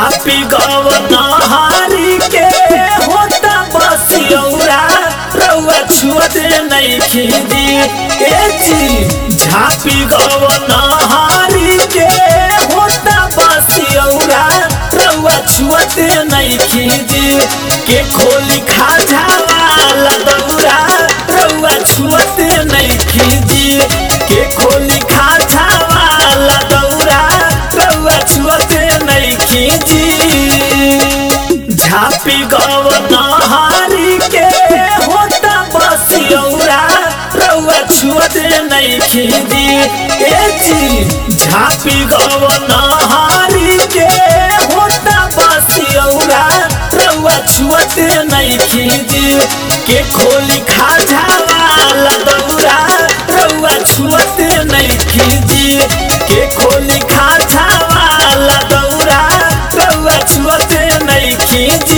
झापी गव नहारी के होता बसियौरा रउआ छुअते नहीं खीदी ए जी झापी गव नहारी के होता बसियौरा रउआ छुअते नहीं खीदी के खोली खाजा वाला दौरा रउआ छुअते नहीं खीदी के खोली खाजा वाला दौरा रउआ छुअते नहीं खींची झापी गव नहारी के होता बसियौरा रउआ छुअते नहीं खींची ए जी झापी गव नहारी के होता बसियौरा रउआ छुअते नहीं खींची के खोली खाजा वाला दौरा रउआ छुअते नहीं खींची के खोली खाजा वाला दौरा रउआ छुअते नहीं खींची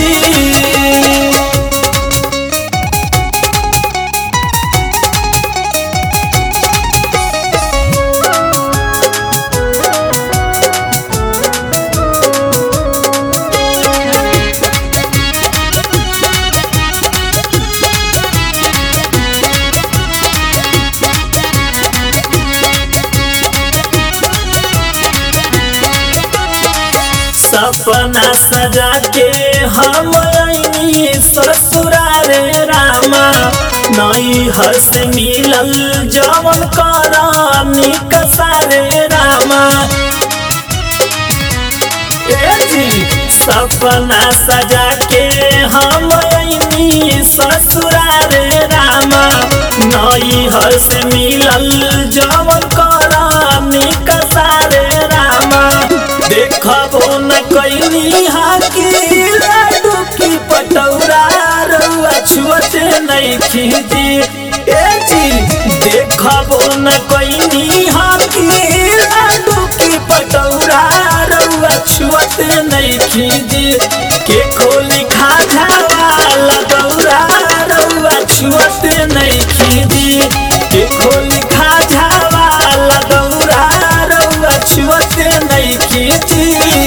सपना सजा के हम आईनी ससुरारे रामा नई हस मिलल जवन करानी कसारे रामा ए जी सपना सजा के हम आईनी ससुरारे रामा नई हस मिलल जवन करानी कसारे रामा देखबो न कैनी हाकी लाडू की पटौरा रउआ छुअते नहीं खींची ए जी देखबो न कैनी हाकी लाडू की पटौरा रउआ छुअते नहीं खींची के खोली खाजा वाला दौरा रउआ छुअते नहीं खींची के खोली खाजा वाला दौरा रउआ छुअते नहीं खींची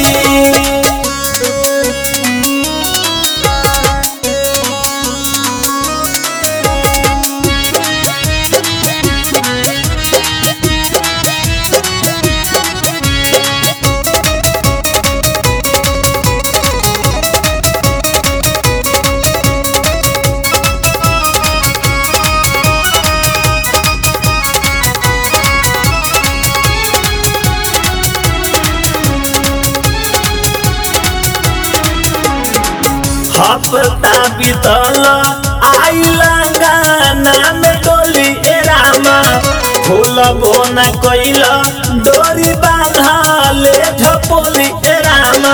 हफ्ता बीतल आइला गाना में डोली ए रामा फूल बोना कैल डोरी बांधले झपोली ए रामा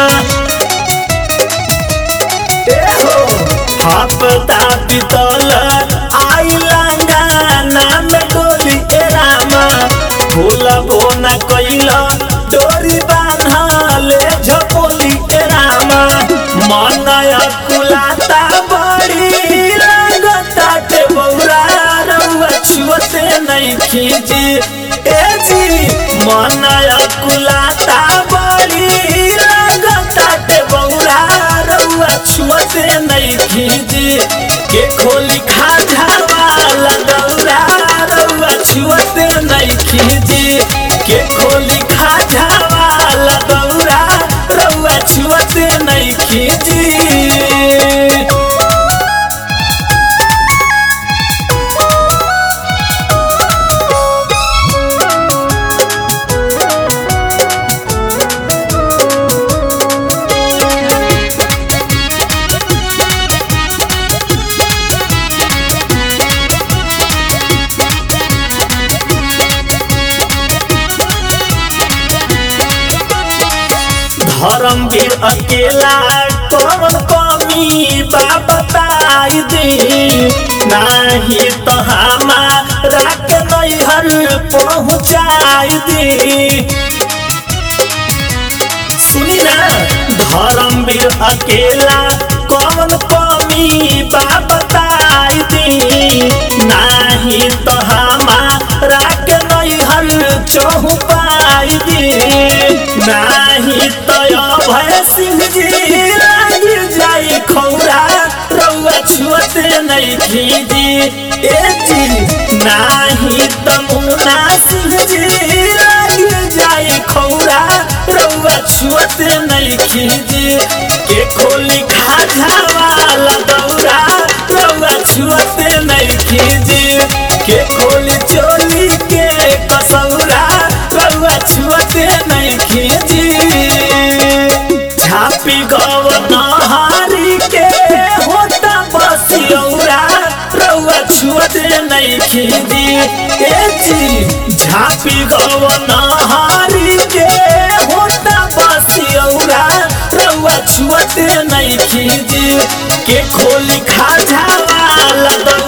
ए हो हफ्ता बीतल आइला गाना में डोली ए रामा फूल बोना कैल डोरी बांधले झपोली ए रामा मनया कुलाता बड़ी लागता के बौरा रउआ छुअते नहीं खींची ए जी मनया कुलाता बड़ी लागता के बौरा रउआ छुअते नहीं खींची के खोली खाजा वाला दौरा रउआ छुअते नहीं खींची के खोली खाजा वाला दौरा रउआ छुअते नहीं खींची धर्मवीर अकेला कौन कमी बा बताई दी नाही तो हमारा के नैहर पहुँचाई दी सुनी ना धर्मवीर अकेला कौन कमी बा बताई दी नाही तो हमारा के नैहर चौपाई दी नाही तो अभय सिंह जी लाग जाई खौरा रउआ छुअते नहीं खीजी ए जी नाही तमुना सिंह जी लाग जाई खौरा रउआ छुअते नहीं खीजी के खोली खाजा वाला दौरा रउआ छुअते नहीं खीजी के खोली चोली के कसौरा रउआ छुअते नहीं खीजी झापी गव नहारी के होता बसियौरा रउआ छुअते नहीं खीजी ए जी झापी गव नहारी के होता बसियौरा रउआ छुअते नहीं खीजी के खोली खाजा वाला